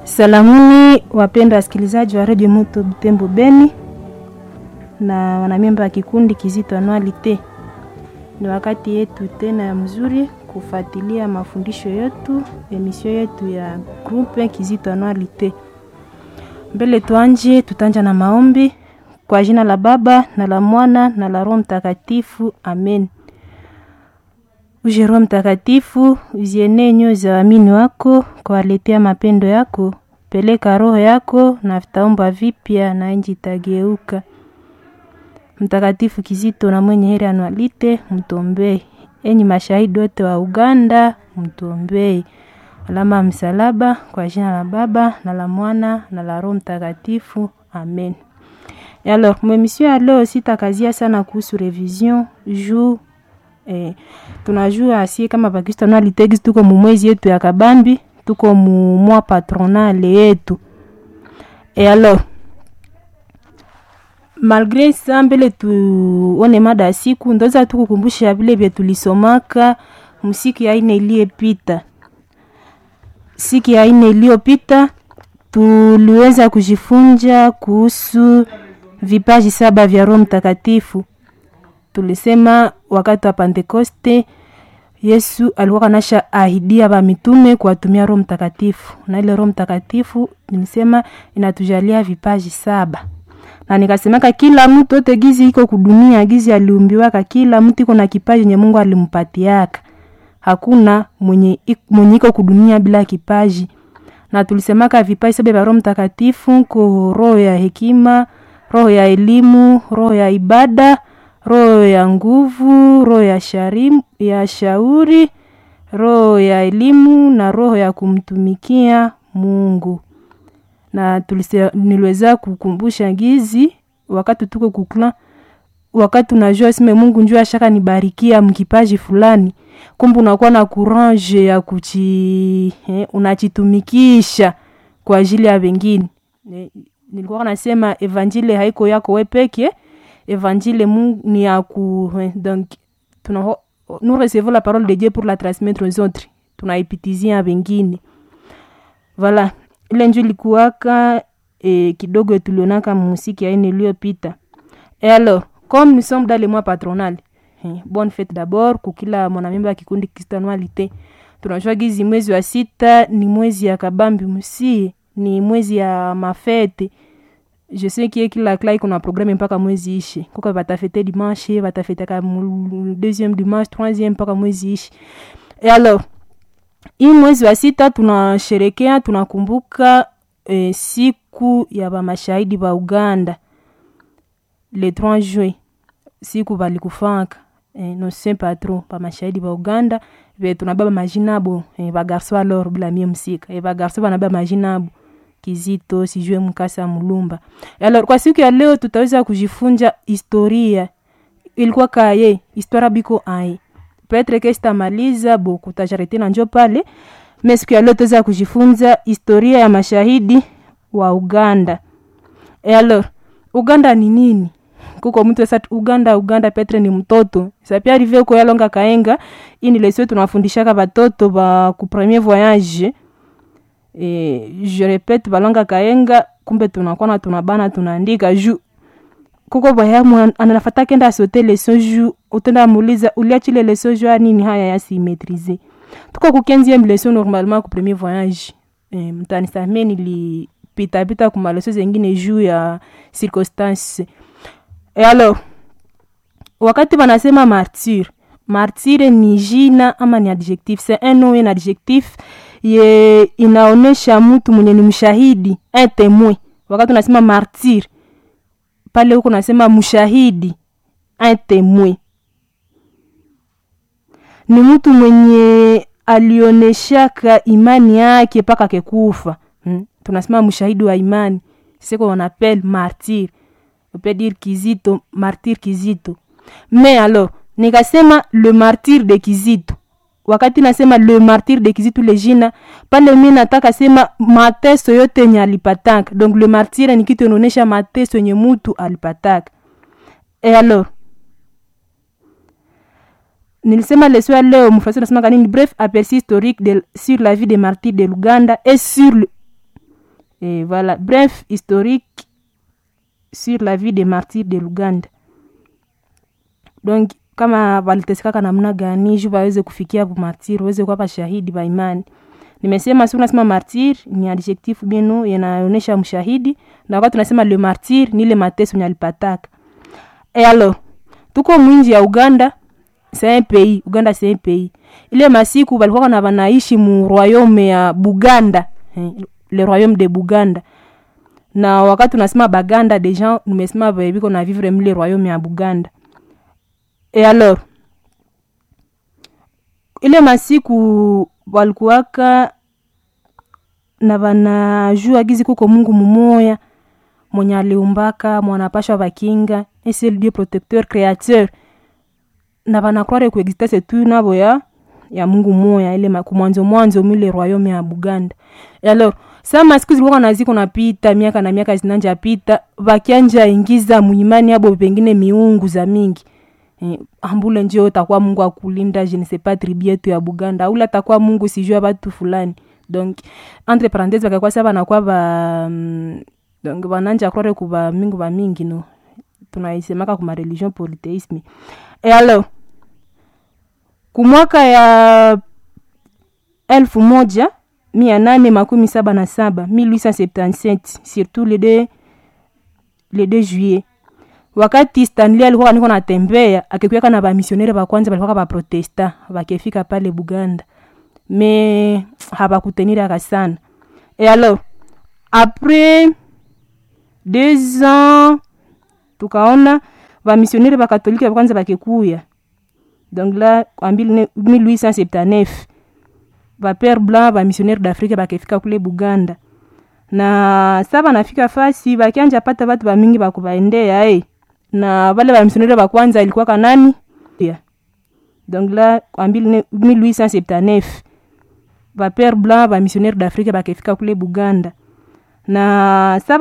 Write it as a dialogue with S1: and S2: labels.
S1: Salamuni wapendwa wasikilizaji wa redio Moto Butembo Beni na wanamemba wa kikundi Kizito Anualite. Ni wakati yetu tena ya mzuri kufuatilia mafundisho yetu, emisio yetu ya grupe Kizito Anualite. Mbele tuanje, tutanja na maombi kwa jina la Baba na la Mwana na la Roho Mtakatifu, amen. Uje Roho Mtakatifu, uzienee nyoyo za waamini wako, kuwaletea mapendo yako. Peleka roho yako na vitaomba vipya na nchi itageuka. Mtakatifu Kizito na mwenye heri Anualite, mtombee. Enyi mashahidi wote wa Uganda, mtombee. Alama ya msalaba kwa jina la Baba na la Mwana na la Roho Mtakatifu, amen. Et alors, mwemisio ya leo sitakazia sana kuhusu revision juu eh, tunajua asie kama Bakristo Anualite tuko mumwezi yetu ya kabambi tuko mumwa patronale yetu e alors malgre sa mbele tuone mada ya siku ndoza tukukumbusha vile vye tulisomaka msiki ya ine iliyepita siki ya ine iliyopita tuliweza kujifunza kuhusu vipaji saba vya roho mtakatifu tulisema wakati wa pentekoste yesu alikuwa kanasha ahidia ba mitume kuwatumia roho mtakatifu na ile roho mtakatifu nilisema inatujalia vipaji saba na nikasemaka kila mtu ote gizi iko kudunia gizi aliumbiwaka kila mtu iko na kipaji yenye mungu alimpatiaka hakuna mwenye, mwenye iko kudunia bila kipaji na tulisemaka vipaji saba vya roho mtakatifu ko roho ya hekima roho ya elimu roho ya ibada roho ya nguvu roho ya, sharim, ya shauri roho ya elimu na roho ya kumtumikia mungu na tulise, niliweza kukumbusha gizi wakati tuko kukla wakati unajua sime mungu njua ashaka nibarikia mkipaji fulani kumbe unakuwa na courage ya kuchi eh, unachitumikisha kwa ajili ya wengine eh, nilikuwa nasema evanjile haiko yako we peke évangile mungu ni ya ku donc tuna nous recevons la parole de dieu pour la transmettre aux autres tunaipitizia wengine voilà ile nju ilikuwaka e, kidogo tulionaka musiki aine iliyopita et alors comme nous sommes dans le mois patronal eh, bonne fête d'abord kukila mwanamemba ya kikundi kristanualite tunajua gizi mwezi wa sita ni mwezi ya kabambi musie ni mwezi ya mafete je sais kie kila kla iko na programme mpaka mwezi ishi kuka batafete dimanche batafetaka deuxième dimanche troisième mpaka mwezi ishi e alors hii mwezi wa sita tunasherekea tunakumbuka e, siku ya bamashahidi ba uganda le 3 juin siku balikufaka e, no saint patron bamashahidi ba uganda ve tunababa majina abo e, bagarso alor bila mie msika e, bagarso banababa majina abo kizito sijue mkasa mulumba alors kwa siku ya leo tutaweza kujifunza historia ilikuwa kaye historia biko aye petre ke sitamaliza bo kutajarete na njo pale me siku ya leo tutaweza kujifunza historia ya mashahidi wa uganda e alors uganda ni nini kuko mtu esa uganda uganda petre ni mtoto sapia rive uko yalonga kaenga ini lesio tunafundishaka batoto ba ku premier voyage e, je repete balonga kaenga kumbe tunakuwa na tunabana tunaandika ju kuko bayamu anafata kenda asote leson ju utenda muuliza uliachile leson ju anini haya yasimetrize tuko ku 15e leson normalement ku premier voyage e, mtanisamie nilipitapita ku maleso zengine juu ya circonstance e alors wakati wanasema martyr martyre ni jina ama ni adjectif c'est un nom un adjectif ye inaonyesha mtu mwenye ni mshahidi un témoin wakati unasema martyr pale huko unasema mshahidi un témoin ni mtu mwenye alioneshaka imani yake mpaka kekufa hmm? tunasema mshahidi wa imani seko on appelle martyr on peut dire kizito martyr kizito mais alors nikasema le martyr de kizito wakati nasema le martyr de kizito le jina pale mi nataka sema mateso yote yenye alipataka donc le martyr ni kitu inaonyesha mateso yenye mutu alipataka e alors nilisema leso ya leo mfasi nasema kanini bref aperçu historique de, sur la vie des martyrs de luganda et sur le, et voilà bref historique sur la vie des martyrs de luganda donc kama walitesekaka namna gani juu waweze kufikia bumartir waweze kuwa shahidi ba imani nimesema si unasema martir ni adjectif bienu yanaonyesha mshahidi na wakati tunasema le martir ni ile mateso nye alipataka e alors tuko mwinji ya uganda c'est un pays uganda c'est un pays ile masiku balikuwa na banaishi mu royaume ya buganda eh, le royaume de buganda na wakati tunasema baganda deja nimesema biko na vivre mle royaume ya buganda e alors ile masiku walikuwaka na vanajua gizi kuko mungu mumoya mwenye aliumbaka mwanapashwa vakinga esel dieu protecteur créateur na vanakware kuexistence tu navo ya ya mungu moya ile kumwanzo mwanzo mile royaume ya buganda e alors sa masiku zilikuwa naziko napita miaka na miaka zinanja pita vakianja ingiza muimani abo pengine miungu za mingi eh, ambule njo takuwa mungu akulinda je ne sais pas tribu yetu ya buganda aula takuwa mungu sijua batu fulani donc entre parenthese bakakuwa sa banakuwa ba mm, donc bananja croire kuba mingu ba mingi no tunaisemaka kuma religion polytheisme e alors kumwaka ya elfu moja mia nane makumi saba na saba 1877 surtout le 2 le 2 juillet wakati stanley alikuwa niko natembea akikuaka na bamisionere bakwanza balikuwa baprotesta bakefika pale buganda me habakuteniraka sana e alors après deux ans tukaona bamisionere bakatolika bakwanza bakekuya donc la en 1879 bapere blanc bamissionnaire d'afrique bakefika kule buganda na sa banafika fasi bakianja pata batu bamingi bakubaendea e na bale bamissionnaire bakwanza ilikuwa kanani yeah. donc la en 1879 bapere blanc bamissionnaire d'afrique bakefika kule buganda na sa